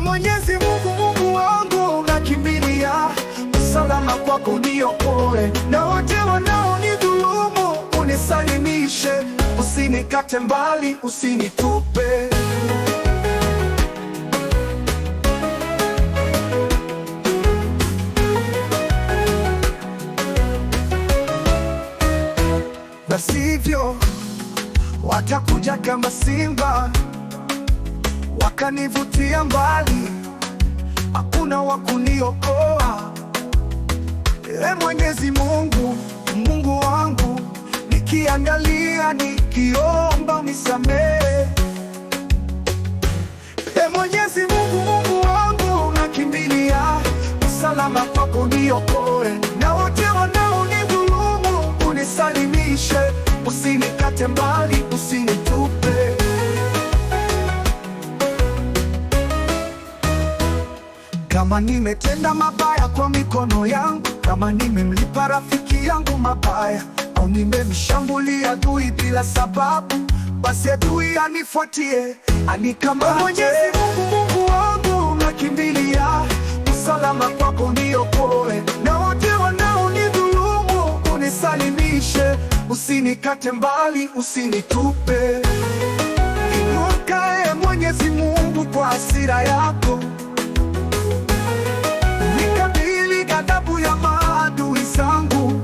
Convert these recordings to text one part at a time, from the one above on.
Mwenyezi Mungu, Mungu wangu, nakimbilia usalama kwako, uniokoe na wote wanaonidhulumu, unisalimishe, usinikate mbali, usinitupe. na sivyo watakuja kama simba wakanivutia mbali, hakuna wa kuniokoa. E Mwenyezi Mungu, Mungu wangu, nikiangalia nikiomba nisamehe. E Mwenyezi Mungu, Mungu wangu, nakimbilia usalama kwako, niokoe na wote wanaonidhulumu, unisalimishe, usinikate mbali, usinitupe. Kama nimetenda mabaya kwa mikono yangu, kama nimemlipa rafiki yangu mabaya, au nimemshambulia adui bila sababu, basi adui anifuatie, anikamate. Mwenyezi Mungu, Mungu wangu, nakimbilia usalama kwako, niokoe na wote wanaonidhulumu, unisalimishe, usinikate mbali, usinitupe. Inuka, e Mwenyezi Mungu, kwa hasira yako nikabili ghadhabu ya maadui zangu,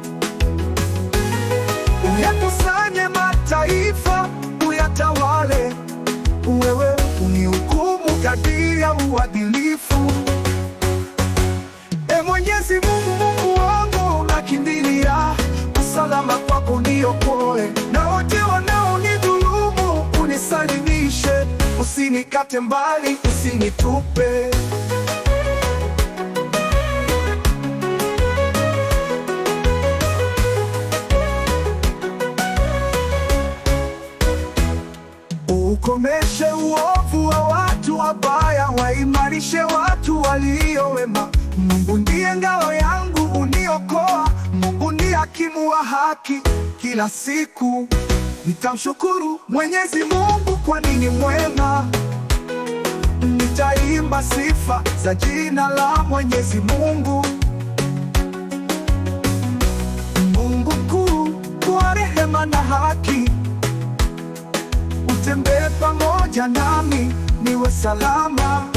uyakusanye mataifa, uyatawale wewe, unihukumu kadiri ya uadilifu. E Mwenyezi Mungu, Mungu wangu, nakimbilia usalama kwako, niokoe na wote wanaonidhulumu, unisalimishe, usinikate mbali, usinitupe. Ukomeshe uovu wa watu wabaya, waimarishe watu walio wema. Mungu ndiye ngao yangu, uniokoa. Mungu ndiye hakimu wa haki. Kila siku nitamshukuru Mwenyezi Mungu, kwani ni mwema. Nitaimba sifa za jina la Mwenyezi Mungu. Mungu mkuu, kwa rehema na haki utembee pamoja nami, niwe salama